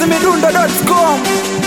chizimidundo.com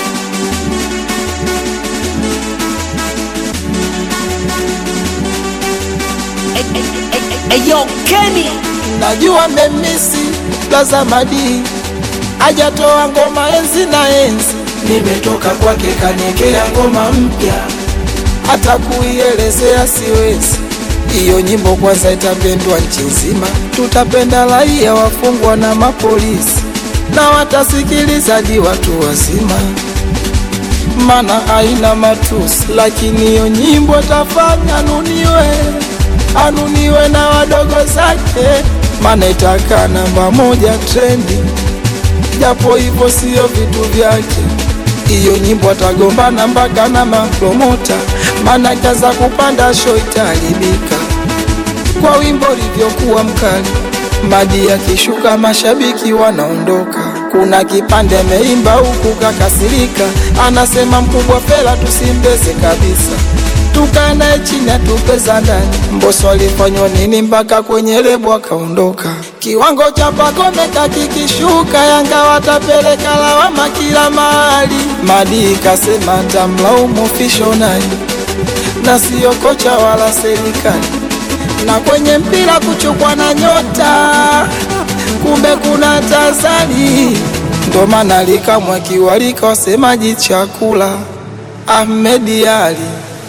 Eyo Kenny najua memisi Plaza Madi ajatoa ngoma enzi na enzi, nimetoka kwake kaniekea ngoma mpya, hata kuielezea siwezi. Hiyo nyimbo kwanza itapendwa nchi nzima, tutapenda raia, wafungwa na mapolisi, na watasikilizaji watu wazima, mana haina matusi, lakini hiyo nyimbo tafanya anuniwe, anuniwe na wadogo zake, mana itakaa namba moja trendi, japo hivyo siyo vitu vyake. Hiyo nyimbo atagombana mpaka na mapromota, mana kaza kupanda show itaharibika kwa wimbo livyokuwa mkali. Madi akishuka mashabiki wanaondoka. Kuna kipande ameimba huku kakasirika, anasema mkubwa Fela tusimbeze kabisa, tukae naye chini atupeza ndani. Mbosso alifanywa nini mpaka kwenye lebo akaondoka? Kiwango cha Pacome kakikishuka, Yanga watapeleka lawama kila mahali. Madi kasema tamlaumu official nani na siyo kocha wala serikali na kwenye mpira kuchukwa na nyota, kumbe kuna tazani. Ndo maana likamwa kiwalika wasemaji chakula Ahmed Ali,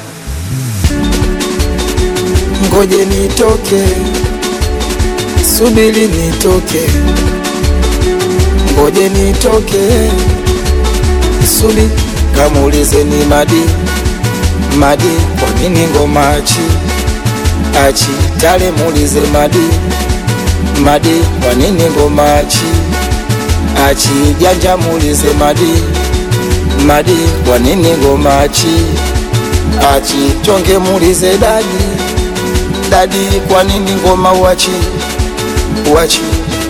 ngoje nitoke, subiri nitoke, ngoje nitoke, subi kamuulize ni Madi Madi, kwa nini ngoma achi achi tale muulize Madi Madi, kwa nini ngoma achi achi janja muulize Madi Madi, kwa nini ngoma achi achi chonge muulize Dadi Dadi, kwa nini ngoma uachi uachi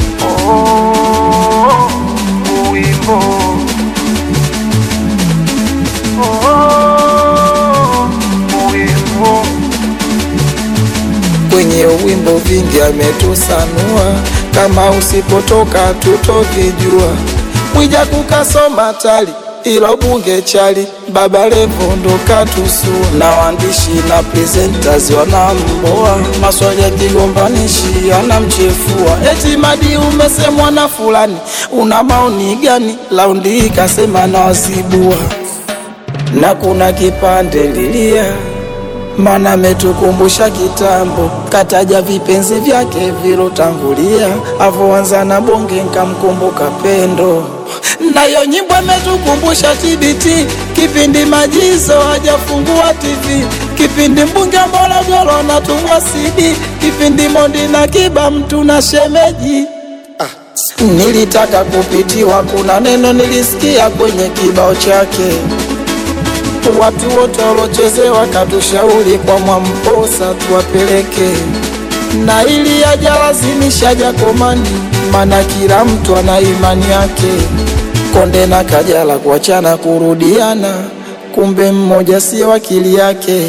kwenye wimbo vingi ametusanua, kama usipotoka tutovijua. Mwija kukasoma tali ilo bunge chali, Baba Levo ndo katusua, na waandishi na presenters wanamboa, maswali ya kigombanishi anamchefua, eti Madi umesemwa na fulani, una maoni gani? Laundi hii kasema na wazibua, na kuna kipande lilia mana ametukumbusha kitambo, kataja vipenzi vyake vilotangulia, avoanza na bonge nkamkumbuka pendo. Nayo nyimbo ametukumbusha TBT, kipindi majizo hajafungua TV, kipindi mbunge Morogoro anatumwa CD, kipindi Mondi na Kiba mtu na shemeji Nilitaka kupitiwa, kuna neno nilisikia kwenye kibao chake watu wote walochezewa katushauri kwa Mwamposa tuwapeleke, na ili ajalazimisha Jakomani, mana kila mtu ana imani yake. Konde na Kajala kuachana kurudiana, kumbe mmoja sio akili yake.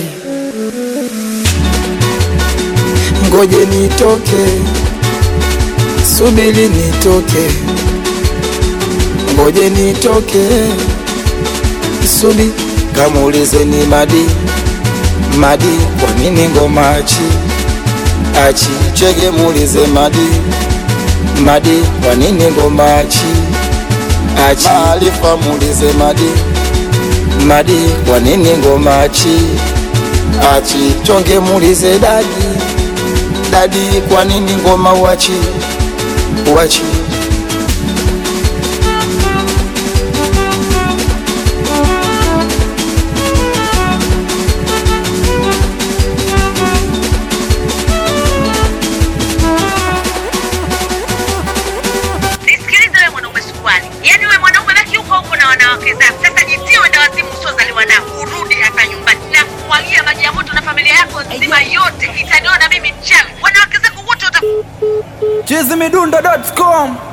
Ngoje nitoke, subiri nitoke, ngoje nitoke, subiri kamuulize ni Madi Madi, kwa nini ngoma achi achi chege, muulize Madi Madi, kwa nini ngoma achi achi Maarifa, muulize Madi Madi, kwa nini ngoma achi achi chonge, muulize Dadi Dadi, kwa nini ngoma uachi uachi Nisikilize wewe mwanaume suruali. Yaani wewe mwanaume baki huko huko na wanawake zako. Sasa jitie wenda wazimu usiozaliwa nao. Urudi hapa nyumbani na kumwagia maji ya moto na familia yako nzima yote. Itaniona mimi mchawi. Wanawake zako wote wata chizimidundo.com